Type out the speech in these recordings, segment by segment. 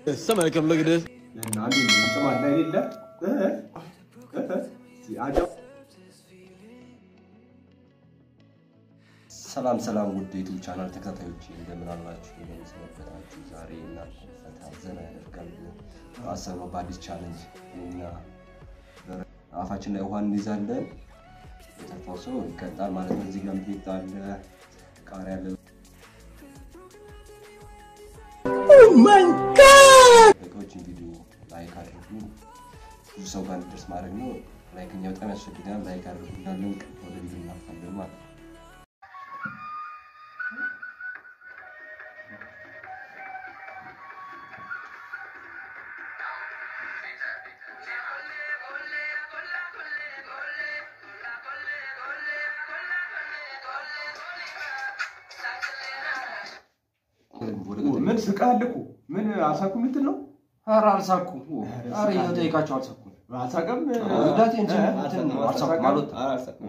Somebody come look at this. እና አንዴ ይሰማል አይደለ? እ? እ? እ? አጀብ ሰላም ሰላም ውድ ዩቱብ ቻናል ተከታታዮች እንደምን አላችሁ? እንደምን ሰነበታችሁ? ዛሬ እናንተ ፈታ ዘና ያደርጋል አሰብነው በአዲስ ቻለንጅ እኛ አፋችን ላይ ውሃ እንይዛለን። የተፋው ሰው ይቀጣል ማለት ነው። እዚህ ጋር ሚጥሚጣ አለ፣ ቃሪያ አለ። በቂዎችን ቪዲዮ ላይክ አድርጉ። ብዙ ሰው ጋር እንዲደርስ ማድረግ ነው። ላይክ እኛ በጣም ያስፈልጋል። ላይክ አድርጉ እንዳለን ወደ ቪዲዮ እናልፋለን ማለት ነው። ወደ ቀጣዩ ምን ስቃል እኮ ምን አሳኩ የምትል ነው? ኧረ አልሳኩም። ኧረ እየጠየቃቸው አልሳኩም። አሳቀም ጉዳቴ እንጂ እንትን ነው፣ አልሳኩም፣ አልወጣም።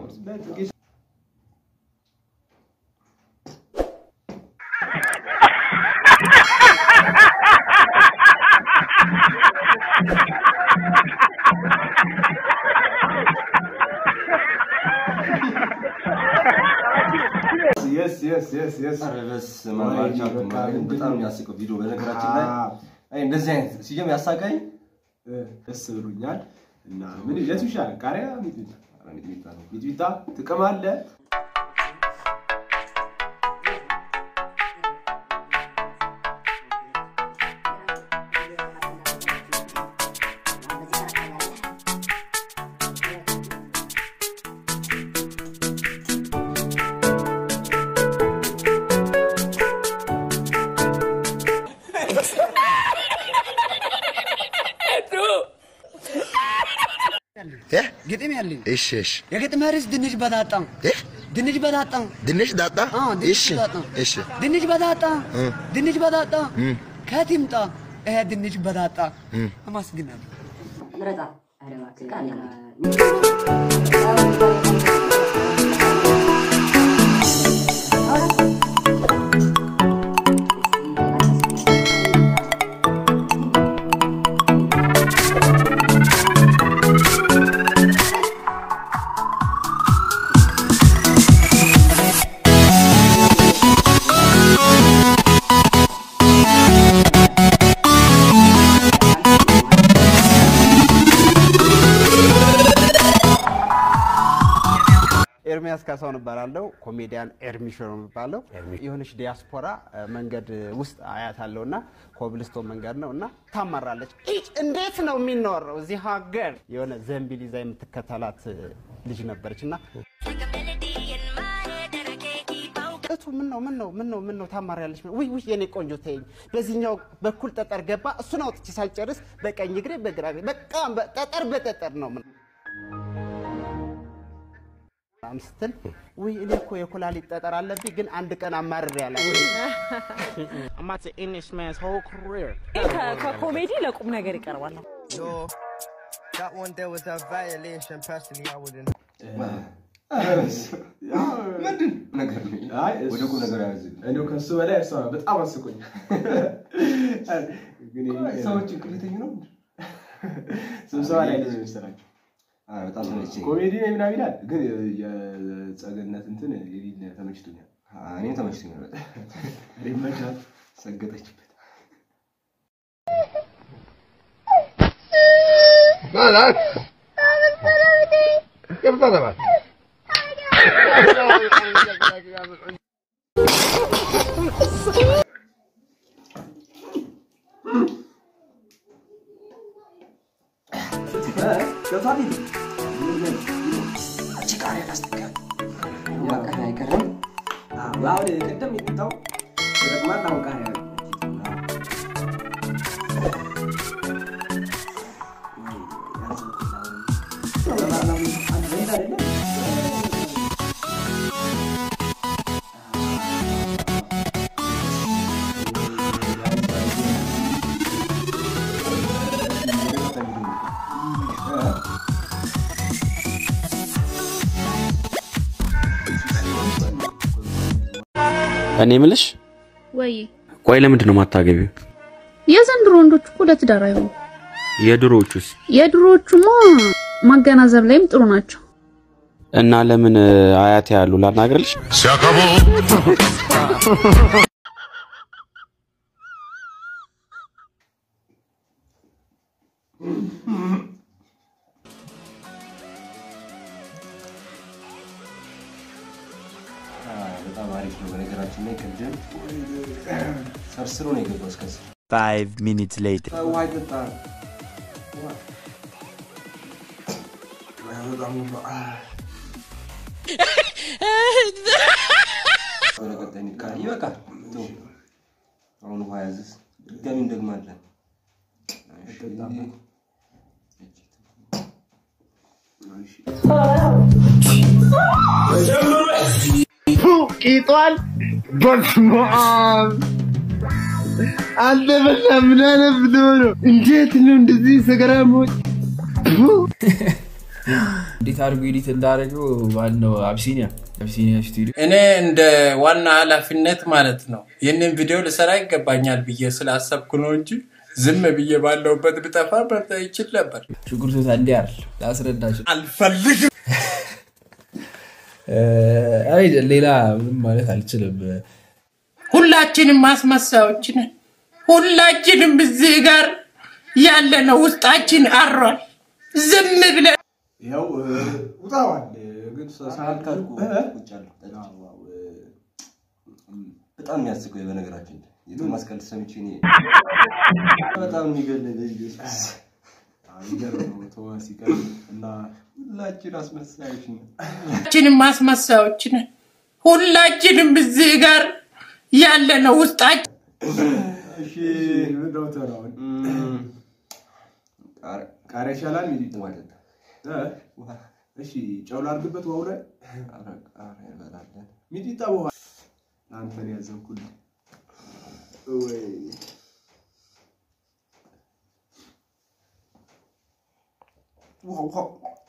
የስ የስ የስ የስ ኧረ በስመ አብ አልቻልኩም። በጣም የሚያስቀው ቪዲዮ በነገራችን ላይ አይ እንደዚህ አይነት ሲጀም ያሳቀኝ ደስ ብሎኛል። እና ምን የቱ ይሻላል? ቃሪያ ሚጥሚጣ? ኧረ ሚጥሚጣ ነው። ሚጥሚጣ ትቅማለህ? ግጥም ያለኝ እሺ እሺ የግጥም ርዕስ ድንች በዳጣ እ? ድንች በዳጣ ድንች ዳጣ አዎ፣ ድንች እሺ በዳጣ እሺ ድንች በዳጣ እ። ድንች በዳጣ እ። ከየት ይምጣ ይሄ ድንች በዳጣ እ። አማስግናለሁ። ምረጣ ኧረ እባክህ ቃል ኤርሚያስ ካሳሁን እባላለሁ። ኮሜዲያን ኤርሚሾ ነው የሚባለው። የሆነች ዲያስፖራ እ፣ መንገድ ውስጥ አያት አለው እና ኮብልስቶን መንገድ ነው እና ታማራለች። ኢጭ እንዴት ነው የሚኖረው እዚህ ሀገር? የሆነ ዘንቢል ይዛ የምትከተላት እ፣ ልጅ ነበረች እና እቱ ምን ነው ምን ነው ምን ነው ምን ነው ታማሪያለች? ውይ ውይ የኔ ቆንጆ ተይኝ። በዚህኛው በኩል ጠጠር ገባ። እሱን አውጥቼ ሳልጨርስ በቀኝ እግሬ በግራ እግሬ በቃ በ- ጠጠር በጠጠር ነው ምን ምናምን ስትል ውይ እኔ እኮ የኩላሊት ጠጠር አለብኝ፣ ግን አንድ ቀን አማርሬ ያለ I'm about to end this man's whole career. ከኮሜዲ ለቁም ነገር ይቀርባል። No, that one there was a violation. Personally, I wouldn't. ምንድን ነገር ነው? አይ እሱ- ወደ ቁም ነገር ያዝ። እንደው ከሱ በላይ እሷ በጣም አስቆኝ። ግን ይሄ- ሰዎች ቅሌተኝ ነው። ስብሰባ ላይ ነው የመሰላቸው አይ በጣም ተመቸኝ። ኮሜዲ ነው ምናምን ይላል። ግን የጸገነት እንትን የሌለ ተመችቶኛል። እኔም ተመችቶኛል በጣም ይመቻል። ሰገጠችበት። ማለት ይፈታተማል ቃሪያ አይቀርም። አሁን ቅድም የሚጣው ተጠቅማል። አሁን ቃሪያ ነው። እኔ ምልሽ ወይ ቆይ ለምንድን ነው የማታገቢው? የዘንድሮ ወንዶች እኮ ለትዳር አይሆኑ። የድሮዎቹስ የድሮዎቹማ ማገናዘብ ላይም ጥሩ ናቸው። እና ለምን አያቴ ያሉ ላናግርልሽ? በጣም አሪፍ ነው። በነገራችን ላይ ቅድም ሰርስሮ ነው የገባው እስከ ስር። Five minutes later. ውሃ ይጠጣ ወደ ቀጣይ እንሂድ። ይበቃል። ተው። አሁን ውሃ ያዝስ ድጋሚ እንደግማለን። እሺ። ቂጧል በስመ አብ አንተ በላ ምን አይነት ብትሆን ነው? እንዴት ነው እንደዚህ ሰገራሞች እንዴት አድርጎ ኤዲት እንዳደረገው ዋናው አብሲኒያ አብሲኒያ ስቱዲዮ እኔ እንደ ዋና ኃላፊነት ማለት ነው ይህንን ቪዲዮ ልሰራ ይገባኛል ብዬ ስላሰብኩ ነው እንጂ ዝም ብዬ ባለውበት ብጠፋ በርታ ይችል ነበር። ሽጉርቶታ እንዲ አይደል ላስረዳችሁ አልፈልግም። አይ ሌላ ምንም ማለት አልችልም። ሁላችንም ማስመሳዮች ነን። ሁላችንም እዚህ ጋር ያለነው ውስጣችን አሯል። ዝም ብለን ያው ውጣዋል ግን ሳልካልኩ ቁጭ አለሁ። በጣም የሚያስቀው በነገራችን ላይ የቶማስ ቀልድ ሰምቼ እኔ በጣም የሚገለኝ በኢየሱስ ይገርም ነው ቶማስ ይቀር እና ሁላችን አስመሳዮች ነን። ሁላችንም ማስመሳዮች ነን። ሁላችንም እዚህ ጋር ያለነው ውስጣችን እሺ ምንድነው ተራውን ቃሪያ ይሻላል ሚዲት እሺ ጨው ላድርግበት ውሃው ላይ ሚዲጣ ውሃ አንተን ያዘንኩልህ ወይ ውሃ ውሃ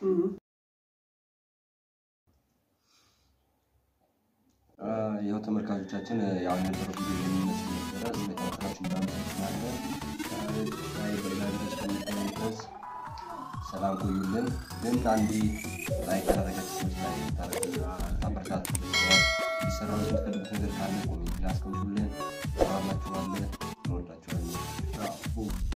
ያው ተመልካቾቻችን ያው የነበረው ቪዲዮ የሚመስል ነበረ። ስለተመልካችሁ እናመሰግናለን። ዛሬ በሌላ ቪዲዮ እስከምንገናኝ ድረስ ሰላም ቆዩልን። ግን አንዴ ላይክ ያደረጋችሁ ሰዎች ላይ ታበረታቱ። ሊሰራው የምትፈልጉት ነገር ካለ ኮሜንት ላይ አስቀምጡልን። ሰላም ናችኋለን። እንወዳችኋለን።